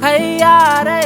Hai yare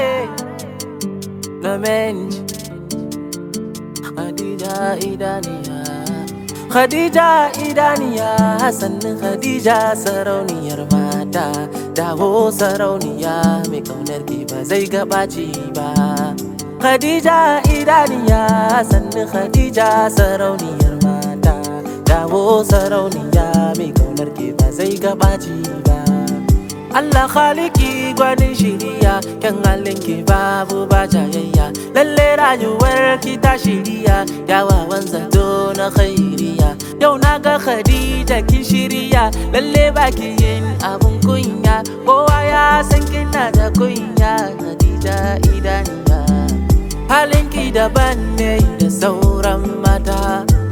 namiji Khadija idaniya Khadija idaniya sannin Khadija sarauniyar mata dawo sarauniya mai kaunar ki ba zai gabaci ba Khadija idaniya sannin Khadija sarauniyar mata dawo sarauniya mai kaunar ki ba zai gabaci ba Allah khaliki gwanin shiriya kyan halinki babu ba jayayya lalle rayuwar ki ta shiriya yawawan zato na khairiya yau na ga Khadija kin shiriya lalle baki yin abun kunya kowa ya san kina da kunya Khadija idaniya halinki daban ne da sauran mata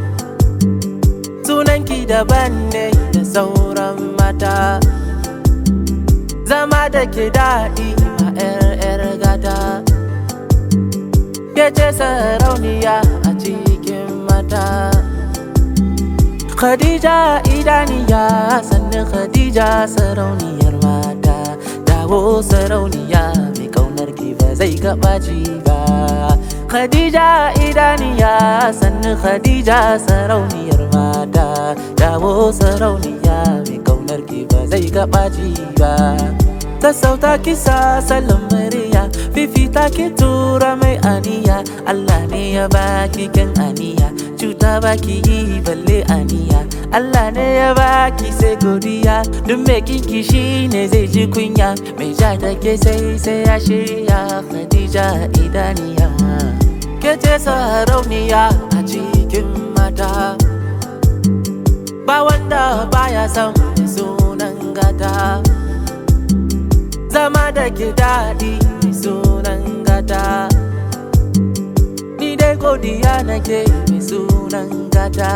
sunanki daban ne da sauran mata zama da ke daɗi a 'yar gata ke ce sarauniya a cikin mata khadija idaniya sannan khadija sarauniyar mata dawo sarauniya mai kaunar ki ba zai gabaci ba khadija idaniya sannan khadija sarauniyar mata dawo sarauniya mai kaunar ki ba zai gabaci ba sassauta kisa salon murya fifita ki tura mai aniya Allah ne ya baki kan aniya cuta baki yi balle aniya Allah ne ya baki sai godiya duk mai kinki shi ne zai ji kunya mai ja da ke sai sai ya shirya Khadija idaniya ke ce sarauniya a cikin mata ba wanda baya son sunan gata zama da ke daɗi mai sunan gata ni dai godiya nake mai sunan gata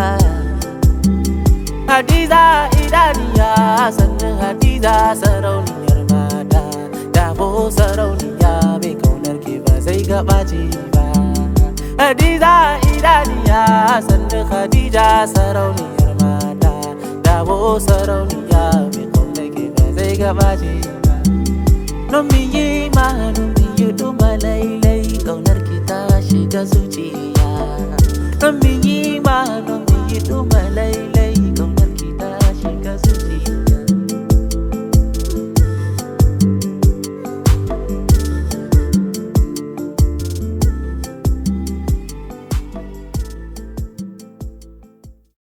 hadiza idaniya sannan hadiza sarauniyar mata dabo sarauniya mai kaunar ke ba zai gabace ba hadiza idaniya sannan hadija sarauniyar mata dabo sarauniya mai kaunar ke ba zai gabace ba Don mi yi ma don mi yi duma lailai Kaunar ki ta shiga zuciya Don mi